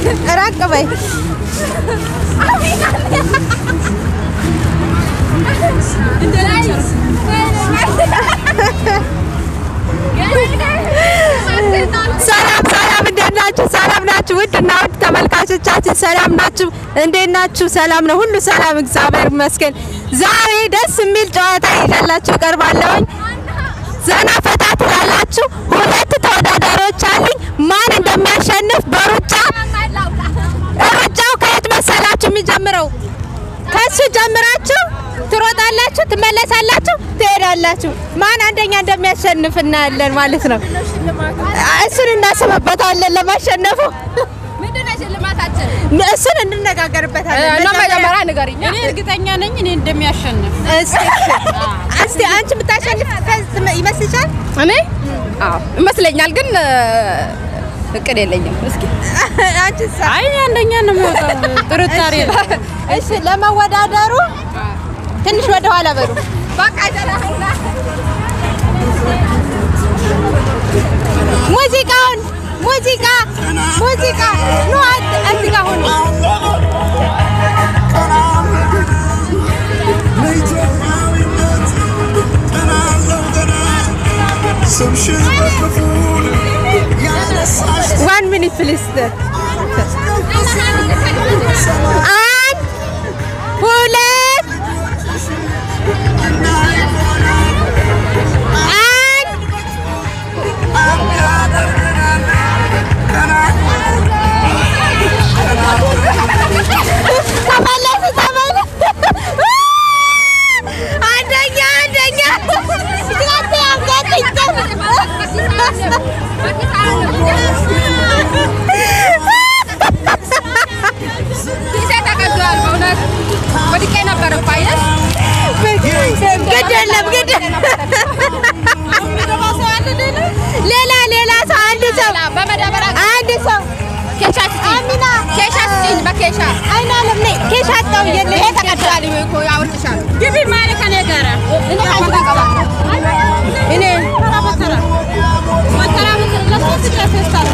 ራቅ በይ። ሰላም ሰላም፣ እንዴት ናችሁ? ሰላም ናችሁ? ውድ እና ውድ ተመልካቾቻችን ሰላም ናችሁ? እንዴት ናችሁ? ሰላም ነው፣ ሁሉ ሰላም፣ እግዚአብሔር ይመስገን። ዛሬ ደስ የሚል ጨዋታ ይዤላችሁ እቀርባለሁኝ። ዘና ፈታ ትላላችሁ። ሁለት ተወዳዳሪዎች አሉኝ። ማን እንደሚያሸንፍ በሩጫ ሩጫው ከየት መሰላችሁ የሚጀምረው? ከሱ ጀምራችሁ ትሮጣላችሁ፣ ትመለሳላችሁ፣ ትሄዳላችሁ። ማን አንደኛ እንደሚያሸንፍ እናያለን ማለት ነው። እሱን እናስብበታለን ለማሸነፉ እሱን እንነጋገርበታለን። መጀመሪያ ንገሪኝ። እኔ እርግጠኛ ነኝ እኔ እንደሚያሸንፍ። እስቲ እስቲ አንቺ ብታሸንፍ ይመስልሻል? እኔ አዎ ይመስለኛል፣ ግን እቅድ የለኝም። እስኪ አንቺስ? አይ እኔ አንደኛ ነው የሚወጣው፣ ጥርጣሬ የለም። እሺ ለመወዳደሩ ትንሽ ወደ ኋላ በሉ። ሙዚቃውን ሙዚቃ ሙዚቃ ኑ አንድ እዚህ ጋር ሁኑ። ዋን ሚኒት ፕሊዝ። አንድ ሁለት አንድ ተመለስ ተመለስ። አንደኛ አንደኛ ወድቄ ነበር እኮ አየሽ። ግድ የለም ግድ ሌላ ሌላ ሰው አንድ ሰው በመዳበሪያ አንድ ሰው ኬሻ ስጪኝ። አሚና ኬሻ ስጪኝ፣ በኬሻ አይና አለም ነይ ኬሻ አጣው የለ ይሄ ተቀዷል እኮ ያወርድሻል። ግቢ ማለት ከኔ ጋር እኔ ካንቺ ጋር እገባለሁ። እኔ ተራ በተራ በተራ በተራ ለሶስት ለፌስታል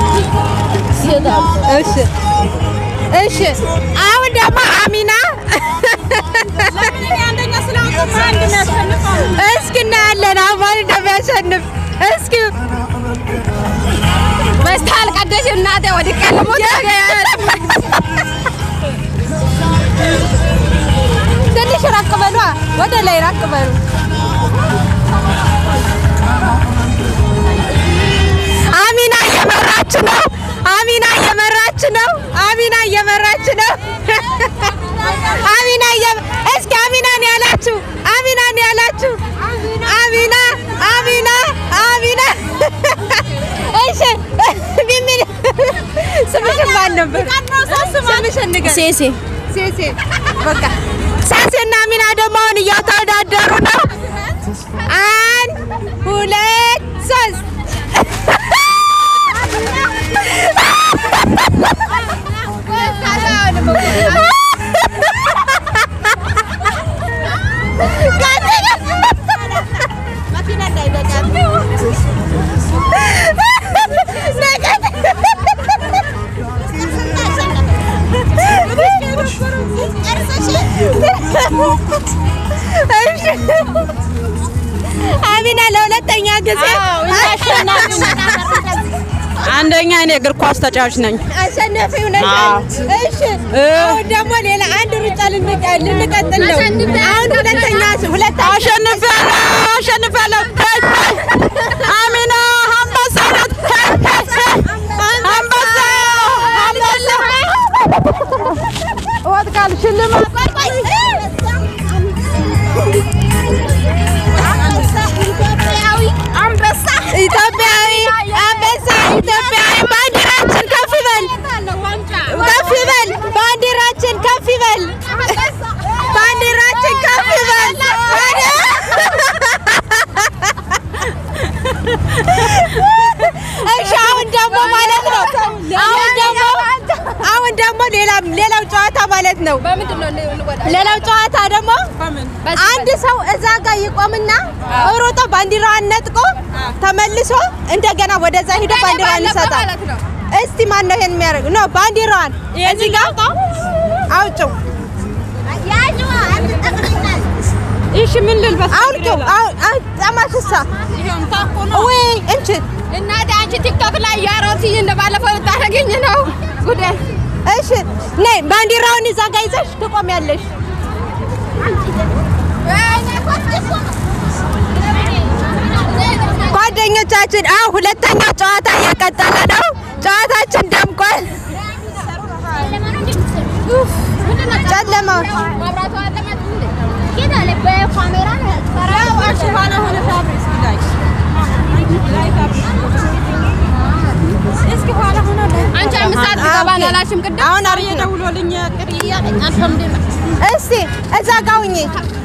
እሺ እሺ አሁን ደግሞ አሚና ለምን እኔ አንደኛ ስለሆንኩ ማን እንደሚያሸንፈው እስኪ እናያለን አሁን ማን እንደሚያሸንፍ እስኪ በስታል ቀደሽ እናቴ ወድቄ ልሞት ትንሽ ራቅ በሏ ወደ ላይ ራቅ በሉ አሚና እየመራች ነው አሚና እየመራች ነው አሚና እየመራች ነው አሚና እየ እስኪ አሚና ነው ያላችሁ አሚና ነው ያላችሁ አሚና አሚና አሚና እሺ ቢሚል ስምሽን ማን ነበር ስምሽን ንገር ሴሴ ሴሴ በቃ ሴሴና አሚና ደግሞ አሁን እያተወዳደሩ ነው አንድ ሁለት ሶስት አሚና ለሁለተኛ ጊዜ አንደኛ እኔ እግር ኳስ ተጫዋች ነኝ። አሸናፊ ሆነሻል። እሺ አሁን ደግሞ ሌላ አንድ ሩጫ ልንቀ- ልንቀጥል ነው። አሁን ሁለተኛ ሁለት አሸንፊያለሁ፣ አሸንፊያለሁ። ሄይ፣ ሄይ። አሚና አንበሳ ናት። ሄይ፣ ሄይ፣ ሄይ። አንበሳ፣ አንበሳ። ወጥቃል ሽልማት አንበሳ ኢትዮጵያዊ አንበሳ ኢትዮጵያዊ ባንዲራችን ከፍ ይበል ከፍ ይበል ባንዲራችን ከፍ ይበል ባንዲራችን ከፍ ይበል እሺ አሁን ደግሞ ማለት ነው አሁን ደግሞ አሁን ደግሞ ሌላ ሌላው ጨዋታ ማለት ነው በምንድን ነው እንወዳለን? ሌላው ጨዋታ ደግሞ አንድ ሰው እዛ ጋር ይቆምና ሮጦ ባንዲራዋን ነጥቆ ተመልሶ እንደገና ወደዛ ሄዶ ባንዲራዋን ይሰጣል። ማለት ነው። እስቲ ማን ነው ይሄን የሚያደርግ? ኖ ባንዲራዋን እዚህ ጋር አውጭው። እሺ ምን ልልበስ? አውልቂው። አው- አው- ጠማሽሳ ወይ እንችን እናቴ አንቺ ቲክቶክ ላይ ያሮት እንደ ባለፈው ልታደርገኝ ነው ጉዴ። እሺ ነይ፣ ባንዲራውን እዛ ጋር ይዘሽ ትቆሚያለሽ። ጓደኞቻችን አሁን ሁለተኛው ጨዋታ እየቀጠለ ነው። ጨዋታችን ደምቋል። ጨለማው አንቺ አምስት ሰዓት ትገባን አላልሽም ቅድም? አሁን አርዬ ደውሎልኝ እስቲ እዛ ጋር ሁኚ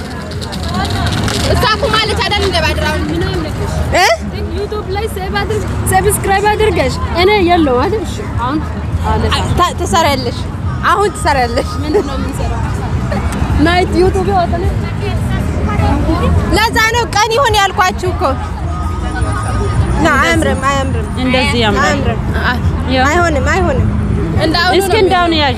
እሷ እኮ ማለች አይደል እንደ ባድራውን እ ዩቱብ ላይ ሰብስክራይብ አድርገሽ እኔ የለው አይደል? እሺ አሁን አለ ታ- ትሰሪያለሽ። አሁን ትሰሪያለሽ። ናይት ዩቱብ ይወጣል። ለዛ ነው ቀን ይሁን ያልኳችሁ እኮ። ና አያምርም፣ አያምርም፣ እንደዚህ ያምራል። አያምርም። ያው አይሆንም፣ አይሆንም። እንዳሁኑ እስኪ ነው እንዳሁን ያዢ።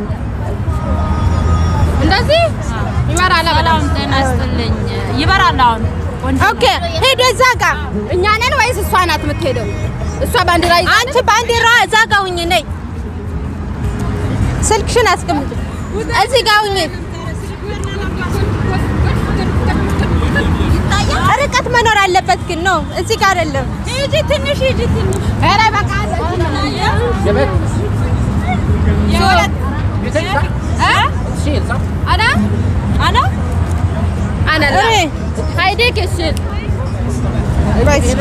እንደዚህ ይመራል በጣም ጤና ይስጥልኝ። ይበራል አሁን ኦኬ ሄዶ እዛ ጋር እኛ ነን ወይስ እሷ ናት የምትሄደው? እሷ ባንዲራ ይዛ አንቺ ባንዲራ እዛ ጋር ሁኚ። ነይ ስልክሽን አስቀምጪ። እዚህ ጋር ሁኚ። ርቀት መኖር አለበት ግን ነው። እዚህ ጋር አይደለም። ሂጂ ትንሽ ሂጂ ትንሽ ኧረ በቃ አና አና አና ላ እሬ ሃይዴ ከሽል ቆይ እስኪ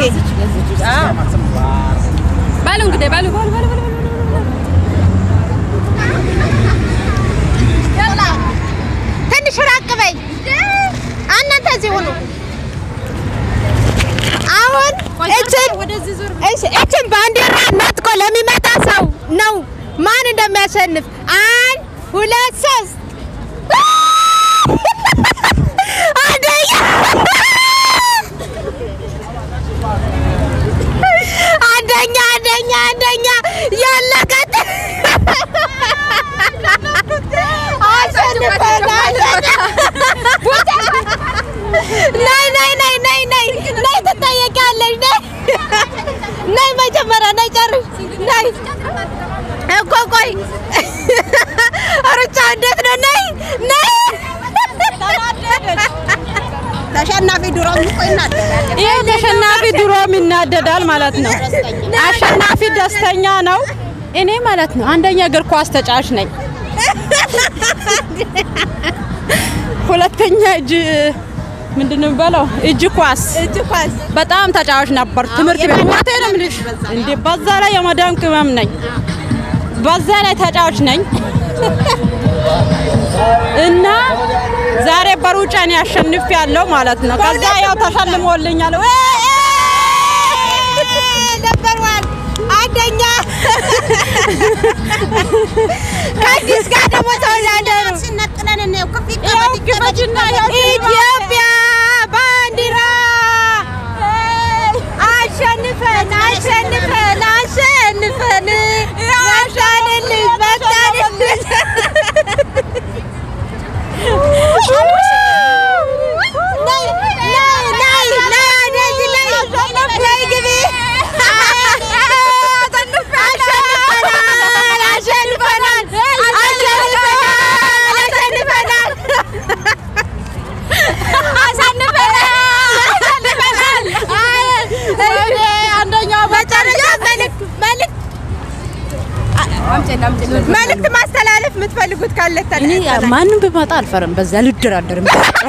ባሉ እንግዲህ ባሉ ባሉ ባሉ ባሉ ትንሽ ራቅ በይ። እናንተ እዚህ ሁኑ። አሁን እችን እሺ፣ እችን ባንዲራ ነጥቆ ለሚመጣ ሰው ነው ማን እንደሚያሸንፍ። አንድ ሁለት ሶስት አንደኛ አንደኛ አንደኛ አንደኛ ያለቀት አሸንፈናል። ነይ ነይ ነይ ነይ ነይ ነይ ትጠየቂያለሽ። ነይ ነይ መጀመሪያ ነይ ጨርሽ ነይ እኮ ቆይ ሩጫ እንዴት ነው? ነይ ነይ ተሸናፊ ድሮ ይቆይናል ይሄ ተሸናፊ ድሮም ይናደዳል ማለት ነው። አሸናፊ ደስተኛ ነው። እኔ ማለት ነው አንደኛ እግር ኳስ ተጫዋች ነኝ። ሁለተኛ እጅ ምንድን ነው የሚባለው? እጅ ኳስ እጅ ኳስ በጣም ተጫዋች ነበር። ትምህርት ቤት ሞቴ ነው የምልሽ። እንዴ በዛ ላይ የመዳም ቅመም ነኝ። በዛ ላይ ተጫዋች ነኝ እና ዛሬ በሩጫ እኔ አሸንፍ ያለው ማለት ነው። ከዛ ያው ተሸልሞልኛል። ነበር ዋን አንደኛ ከአዲስ ጋር ደግሞ ተወዳደሩ። ያው ግፈጅና ያው ኢትዮጵያ ባንዲራ አሸንፈን አሸንፈን አሸንፈን መጣንልሽ መጣንልሽ ነይ ነይ ነይ ነይ ወደዚህ ነይ ነይ ግቢ አሸንፈናል አሸንፈናል አሸንፈናል አሸንፈናል አሸንፈናል አንደኛው መጨረሻ መልዕክት መልዕክት መልዕክት ማስተላለፍ የምትፈልጉት ካለ እኔ ማንም ቢመጣ አልፈርም። በዛ ልደራደርም።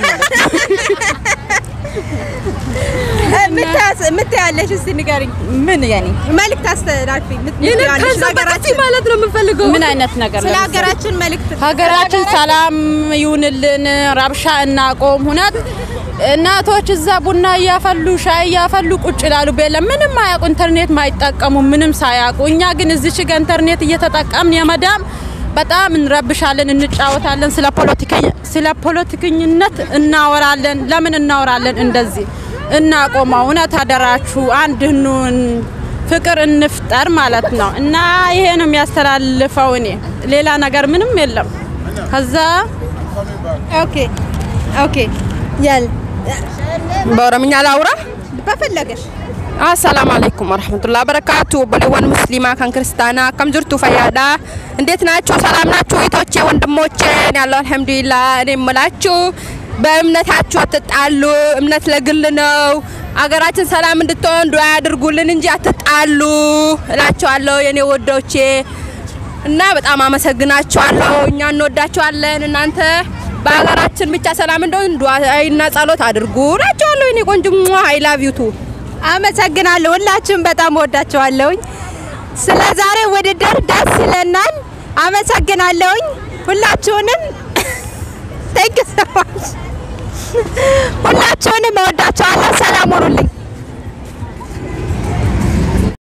የምታያለሽ እስቲ ንገሪኝ። ምን ያኔ መልዕክት አስተላልፊ የምትያለሽ ሀገራችን ማለት ነው የምፈልገው። ምን አይነት ነገር ስለ ነው? ሀገራችን መልዕክት ሀገራችን ሰላም ይሁንልን፣ ረብሻ እናቆም። ሁነት እናቶች እዛ ቡና እያፈሉ ሻይ እያፈሉ ቁጭ ይላሉ። ቤለ ምንም አያውቁ፣ ኢንተርኔት ማይጠቀሙ ምንም ሳያውቁ። እኛ ግን እዚች ጋ ኢንተርኔት እየተጠቀምን የመዳም በጣም እንረብሻለን፣ እንጫወታለን። ስለ ፖለቲከኛ ስለ ፖለቲከኝነት እናወራለን። ለምን እናወራለን? እንደዚህ እናቆመው። እውነት አደራችሁ፣ አንድ እንሁን፣ ፍቅር እንፍጠር ማለት ነው እና ይሄ ነው የሚያስተላልፈው። እኔ ሌላ ነገር ምንም የለም። ከዛ ኦኬ ኦኬ ያል በኦሮምኛ ላውራ። በፈለገሽ አሰላሙ አለይኩም ወረህመቱላህ በረካቱ በሌወን ሙስሊማ ከን ክርስቲያና ከም ጅርቱ ፈያዳ እንዴት ናችሁ? ሰላም ናችሁ? እህቶቼ ወንድሞቼን ያለው አልሐምዱሊላህ። እኔ የምላችሁ በእምነታችሁ አትጣሉ። እምነት ለግል ነው። አገራችን ሰላም እንድትሆን ዱዓ ያድርጉልን እንጂ አትጣሉ እላችኋለሁ የኔ ወዶቼ እና በጣም አመሰግናችኋለሁ። እኛ እንወዳችኋለን። እናንተ በሀገራችን ብቻ ሰላም እንደሆን ዱዓና ጸሎት አድርጉ እላችኋለሁ የኔ ቆንጆ አይ ላቭ ዩ ቱ አመሰግናለሁ። ሁላችሁም በጣም ወዳችኋለሁኝ። ስለ ዛሬ ውድድር ደስ ይለናል። አመሰግናለሁኝ ሁላችሁንም። ቴንክ ዩ ሶ ማች ሁላችሁንም እወዳችኋለሁ። ሰላም ሁኑልኝ።